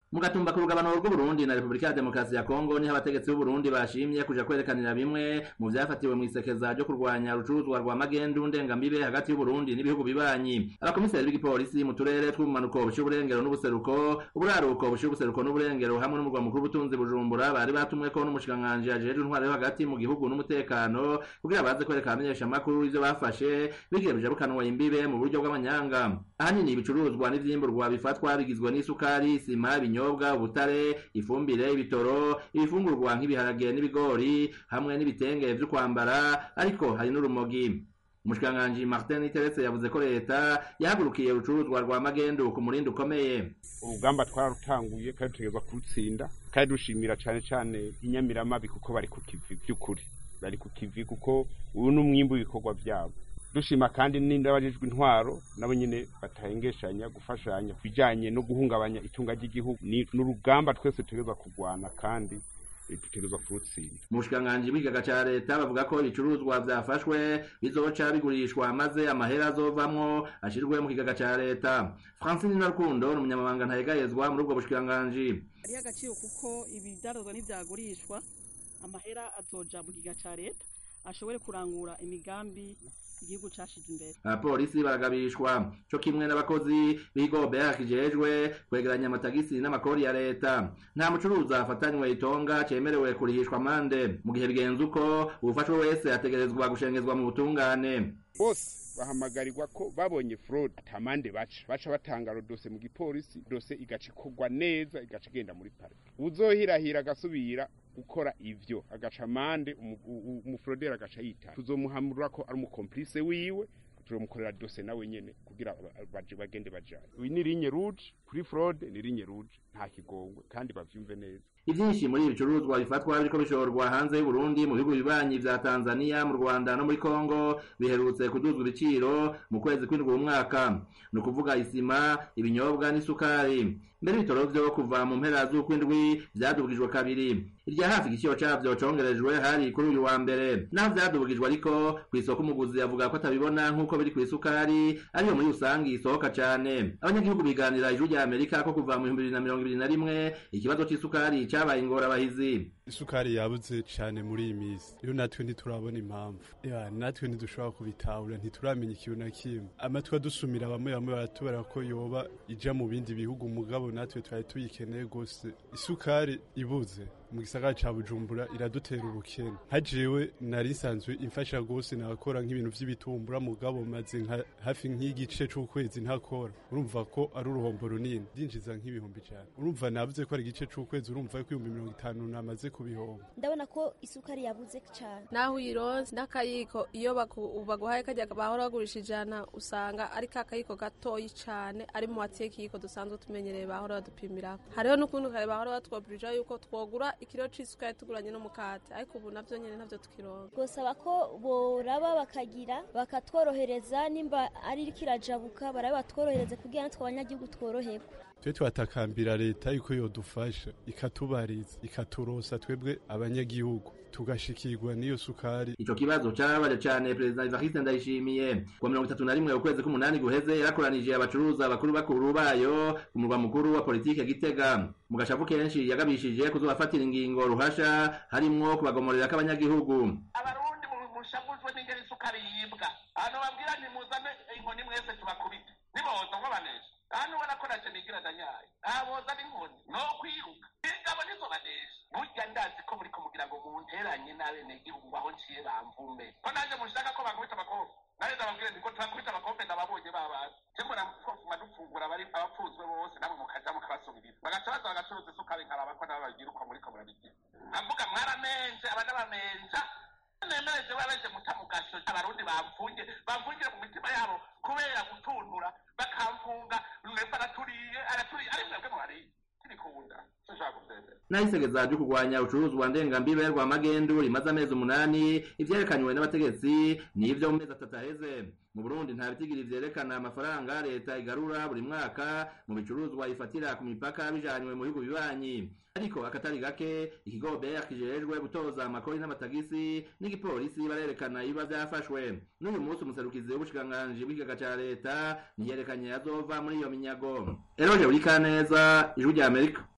mu gatumba ku rugabano rw'uburundi na repubulika ya demokarasi ya kongo niho abategetsi b'uburundi bashimye kuja kwerekanira bimwe mu vyafatiwe mu isekeza ryo kurwanya urucuruzwa rwa magendu ndengambibe hagati y'uburundi n'ibihugu bibanyi abakomiseri b'igipolisi mu turere tw'ubumanuko bushira uburengero n'ubuseruko uburaruko bushira ubuseruko n'uburengero hamwe n'umurwa mukuru w'ubutunzi bujumbura bari batumweko n'umushikiranganji ajejwe intwaro yo hagati mu gihugu n'umutekano kugira baze kwereka abamenyeshamakuru ivyo bafashe bigiye bijabukanwa imbibe mu buryo bw'amanyanga ahanini ibicuruzwa n'ivyimburwa bifatwa bigizwe n'isukari isima ibinyobwa ubutare ifumbire ibitoro ibifungurwa nk'ibiharage n'ibigori hamwe n'ibitenge vyo kwambara ariko hari n'urumogi umushikiranganji martin iteretse yavuze ko leta yahagurukiye urucuruzwa rwa magendu ku murindi ukomeye urugamba twararutanguye kandi dutegerezwa kurutsinda kandi dushimira cane cane inyamiramabi kuko bari ku kivi vy'ukuri bari ku kivi kuko uyu ni umwimbu w'ibikorwa vyabo dushima kandi n'abajejwe intwaro nabo nyene batahengeshanya gufashanya bijanye no guhungabanya itunga ry'igihugu ni n'urugamba twese tutegerezwa kurwana kandi dutegerezwa kurutsinda mu bushikiranganji bw'ikigaga ca leta bavuga ko ibicuruzwa vyafashwe bizoca bigurishwa maze amahera azovamwo ashirwe mu kigaga ca leta francine narukundo ni umunyamabanga ntayegayezwa muri ubwo bushikiranganji hariho agaciro kuko ibidandazwa ntivyagurishwa amahera azoja mu kigaga ca leta ashobore kurangura imigambi igihugu cashize imbere abapolisi baragabishwa co kimwe n'abakozi b'ikigo BR kijejwe kwegeranya amatagisi n'amakori ya leta nta mucuruzi afatanywe itonga cemerewe kurihishwa amande mu gihe bigenze uko uwufashwe wese ategerezwa gushengezwa mu butungane bose bahamagarirwa ko babonye fraud atamande baca baca batanga dose mu gipolisi dose igaca ikorwa neza igaca igenda muri parike uzohirahira agasubira gukora ivyo agaca amande umufrodera agaca yitana tuzomuhamurira ko ari umukomplice wiwe turamukorera dose nawe nyene kugira baje bagende bajanye uyu ni linye rouge kuri fraud ni linye rouge nta kigongwe kandi bavyumve neza ivyinshi muri ibi bicuruzwa bifatwa biriko bishorwa hanze y'uburundi mu bihugu bibanyi vya tanzania mu rwanda no muri kongo biherutse kuduzwa ibiciro mu kwezi kw'indwi umwaka ni ukuvuga isima ibinyobwa n'isukari mbere ibitoro vyo kuva mu mpera z'ukwindwi vyadubwijwe kabiri irya hafi igiciro cavyo congerejwe hari kuri uyu wa mbere naho vyadubwijwe ariko kw'isoko umuguzi avuga ko atabibona nk'uko biri kw'isukari ariyo muri rusangi isohoka cane abanyagihugu biganira ijuru rya amerika ko kuva mu bihumbi bibiri na mirongo ibiri na rimwe ikibazo c'isukari cabaye ingorabahizi isukari yabuze cane muri iyi misi rero natwe ntiturabona impamvu ya natwe ntidushobora kubitahura ntituramenya ikintu na kimwe amatwi adusumira bamwe bamwe baratubara ko yoba ija mu bindi bihugu mugabo natwe twari tuyikeneye gose isukari ibuze mu gisagara ca bujumbura iradutera ubukene hajewe nari nsanzwe imfasha gose nakora nk'ibintu vy'ibitumbura mugabo maze nka hafi nk'igice c'ukwezi ntakora urumva ko ari uruhombo runini ndinjiza nk'ibihumbi cane urumva navuze ko ari igice c'ukwezi urumva ko ibihumbi mirongo itanu namaze kubihomba ndabona ko isukari yabuze cane naho uyironse n'akayiko iyo baguhaye kajya bahora bagurisha ijana usanga ari ka kayiko gatoyi cane ari mu watiye kiyiko dusanzwe tumenyereye bahora badupimirako hariho n'ukundi kare bahora batwobirija yuko twogura ikiro c'isukari tuguranye n'umukate ariko ubu navyo nyene navyo tukironka gusaba ko boraba bakagira bakatworohereza nimba ari kirajabuka barabe batworohereze kugira natwe abanyagihugu tworoherwe twe twatakambira leta yuko yodufasha ikatubariza ikaturosa twebwe abanyagihugu tugashikirwa n'iyo sukari ico kibazo carabaje cane perezida Evariste Ndayishimiye ku mirongo itatu na rimwe ukwezi k'umunani guheze yarakoranije abacuruza bakuru bakuru bayo ku murwa mukuru wa politike Gitega mu gashavu kenshi yagabishije kuzobafatira ingingo ruhasha harimwo kubagomorera k'abanyagihugu abarundi mushavuzwe n'ingeri isukari yibwa hano babwira ntimuzane inkoni mwese tubakubite niboza nk'abanesha hano ubona ko naje nigira danyaye aboza n'inkoni no kwiruka ingabo nizobanesha burya ndazi ko muriko mugira ngo munteranye n'abenegihugu aho nciye bamvume ko naje mushaka ko bakubita abakofe naje ndababwira nti ko turakubita abakofe ndababonye babazi je mbona kofuma dufungura abari abapfuzwe bose namwe mukaja mukabasubiriza bagaca baza bagacuruza isukari nkaraba ko nabo bagira uko muriko murabigira avuga mwaramenje abana bamenja nemereje babeje muta mugasho abarundi bamfunge bamfungire mu mitima yabo kubera gutuntura bakamfunga mwebwe araturiye araturiye ari mwebwe muhariye tibikunda sinshaka kuvyemera nahisegeza ryo kurwanya ucuruzwa ndengambibe rwa magendu rimaze amezi umunani ivyerekanywe n'abategetsi n'ivyo mu mezi atatu aheze mu burundi nta bitigiri vyerekana amafaranga leta igarura buri mwaka mu bicuruzwa ifatira ku mipaka bijanywe mu bihugu bibanyi ariko akatari gake ikigo BR kijejwe gutoza amakori n'amatagisi n'igipolisi barerekana ibiba vyafashwe n'uyu munsi umuserukizi w'ubushikiranganji bw'ikigaga ca leta ntiyerekanye azova muri iyo minyago eroje buri kaneza ijwi rya amerika